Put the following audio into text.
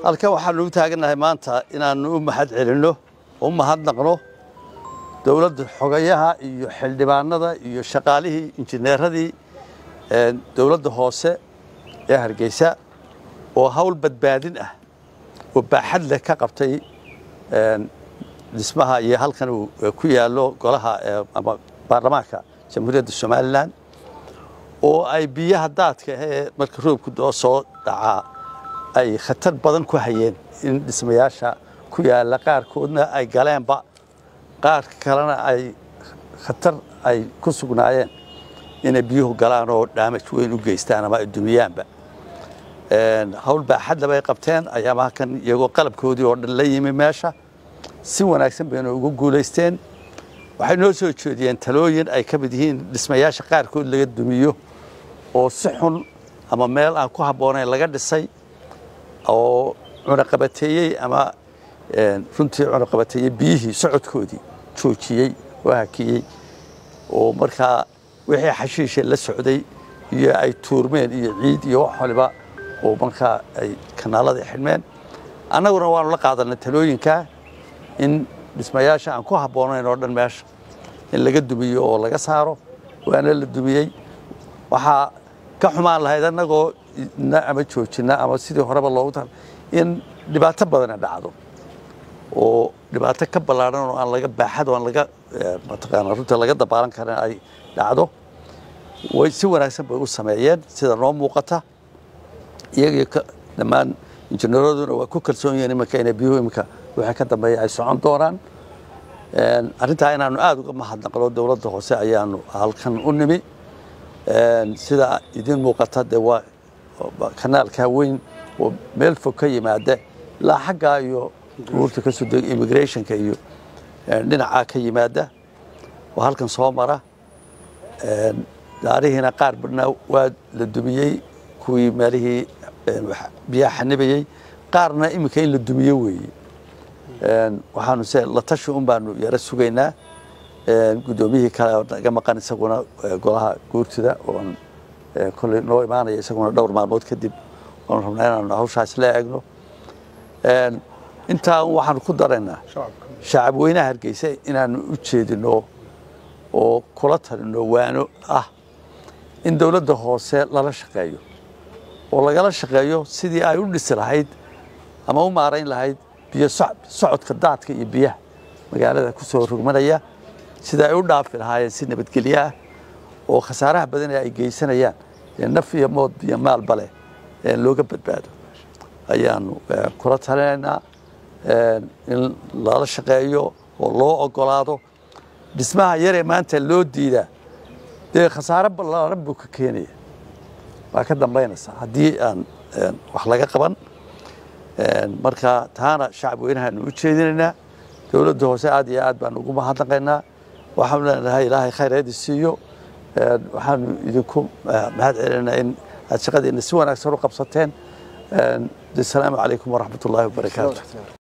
halkan waxaanu u taagannahay maanta inaannu u mahad celinno u mahadnaqno dowladda xogayaha iyo xildhibaanada iyo shaqaalihii injineeradii dowladda hoose ee hargeysa oo hawl badbaadin ah oo baaxad leh ka qabtay dhismaha iyo halkan uu ku yaallo golaha ama baarlamaanka jamhuuriyadda somalilan oo ay biyaha daadka ee marka roobku doo soo dhacaa ay khatar badan ku hayeen in dhismayaasha ku yaalla qaarkoodna ay galeenba qaar kalena ay khatar ay ku sugnaayeen inay biyuhu galaan oo dhaamaj weyn u geystaan ama ay dumiyaanba hawl baaxadle bay qabteen ayaama halkan iyagoo qalabkoodii oo dhan la yimi meesha si wanaagsan bayna ugu guulaysteen waxay noo soo jeediyeen talooyin ay ka mid yihiin dhismayaasha qaarkood laga dumiyo oo si xun ama meel aan ku habboonayn laga dhisay oo cunaqabateeyey ama runtii cunaqabateeyey biyihii socodkoodii joojiyey oo hakiyey oo markaa wixii xashiisha la socday iyo ay tuurmeen iyo ciid iyo wax waliba oo markaa ay kanaaladii xidhmeen annaguna waanu la qaadanay talooyinkaa in dhismayaasha aan ku habboonayn oo dhan meesha in laga dumiyo oo laga saaro waana la dumiyey waxaa ka xumaan lahayd annagoo na ama joojina ama sidii horeba loogu tal in dhibaato badana dhacdo oo dhibaato ka ballaadhan oo aan laga baaxad oo aan laga mataqaana runta laga dabaalan karin ay dhacdo way si wanaagsan bay u sameeyeen sida noo muuqata iyagii dhammaan injineeraduna waa ku kalsoon yihiin iminka inay biyuhu iminka wixii ka dambeeya ay socon doonaan arrintaa inaanu aada uga mahadnaqno dowladda hoose ayaanu halkan u nimi sida idin muuqata dee waa kanaalkaa weyn oo meel fog ka yimaada ilaa xaggaa iyo guurta ka soo dega immigrationka iyo dhinacaa ka yimaada oo halkan soo mara gaarihiina qaar badhnaa waa la dumiyey kuwii meelihii biyaha xanibayey qaarna iminka in la dumiyo weeye waxaanu se la tashi un baanu yaro sugaynaa guddoomiyihii kale naga maqan isaguna golaha guurtida oon kolley noo imaanaya isaguna dhowr maalmood kadib oon rabnaa inaanu hawshaas la eegno intaa waxaanu ku daraynaa shacab weynaha hargeysa inaanu u jeedino oo kula talino waano ah in dowladda hoose lala shaqeeyo oo lagala shaqeeyo sidii ay u dhisi lahayd ama u maarayn lahayd biyo socodka daadka iyo biyaha magaalada ku soo rogmanaya sida ay u dhaafi lahaayeen si nabadgelyo ah oo khasaaraha badan ee ay geysanayaan ee naf iyo mood iyo maalba leh looga badbaado ayaanu kula talinaynaa in lala shaqeeyo oo loo ogolaado dhismaha yaree maanta loo diidaa dee khasaare ballaaran buu ka keenaya waa ka dambaynaysaa haddii aan wax laga qaban marka taana shacab weynahaanu u jeedinaynaa dowladda hoose aad iyo aad baanu ugu mahadnaqaynaa waxaanu leenahay ilaahay khayreedi siiyo waxaanu idinku mahad celinaynaa in aad shaqadiina si wanaagsan u qabsateen asalaamu calaykum waraxmat ullaahi wabarakaatu